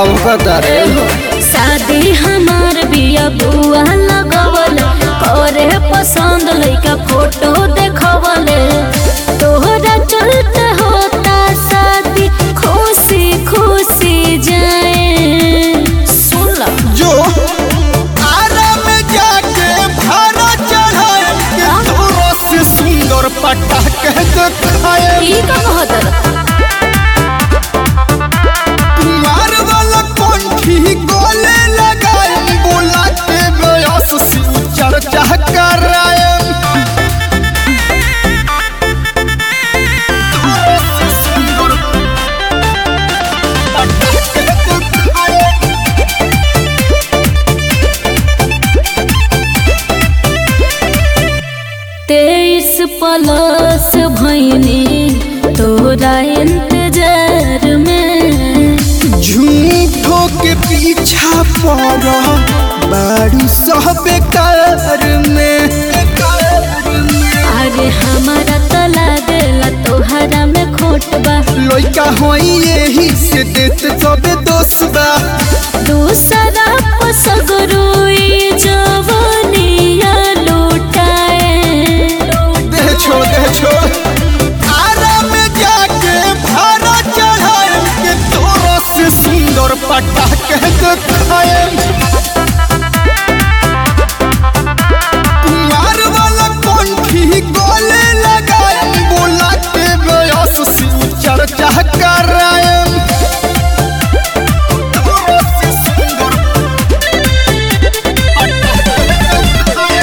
लौकता रे शादी हमार बिया बुआ लगवल करे पसंद लइका फोटो देखवल तोहरा चलते होता शादी खुशी खुशी जाए सुन ला जो आरा में जाके भारा चढ़ाए के तोरा से सुंदर पटाखे दिखाए ई का कहत मार वाला कंठी गोले लगाए बोला के बयस से चर्चा कराए तोरा से सुंदर पटाखे दिखाए तेईस प्लस भैनी तोरा इंतजार में झूठो के पीछा पड़ बारू सब बेकार में अरे हमारा तो लागेला तोहरा में खोट बा लइका होई यही से देत सबे दोष बा दूसरा पसगरुई जवनिया लुटाए दे छोड़ दे छोड़ आरा में जाके भारा चढ़ाए के तोरा से सुंदर पटाखे दिखाए कुमार वाला कंठी गोले लगाए बोला के बयस से चर्चा कराए तोरा से सुंदर पटाखे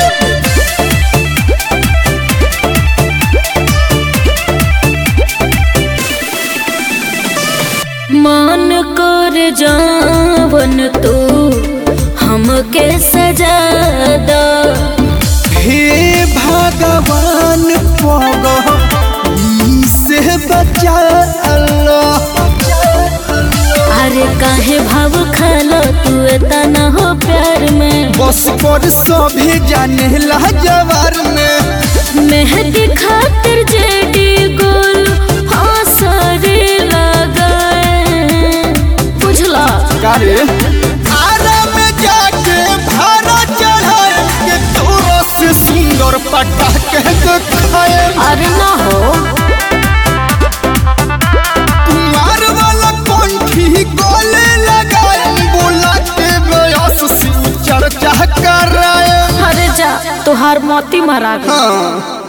मन कर जावन तू हमके सजा द हे भगवान पग से बचा अल्लाह अरे काहे भाव खालो तू इतना हो प्यार में बस पर सभी जाने ला जवार में मेहंदी खातिर जेडी गोल फांसरे लगाए बुझला कारे आरा में जाके भारा चढ़ाए के तोरा से सुंदर पटाखे दिखाए अरे ना हो कुमार वाला कंठी गोले लगाए बोला के बयस से चर्चा कराए अरे जा तोहार मोती मारा गई हाँ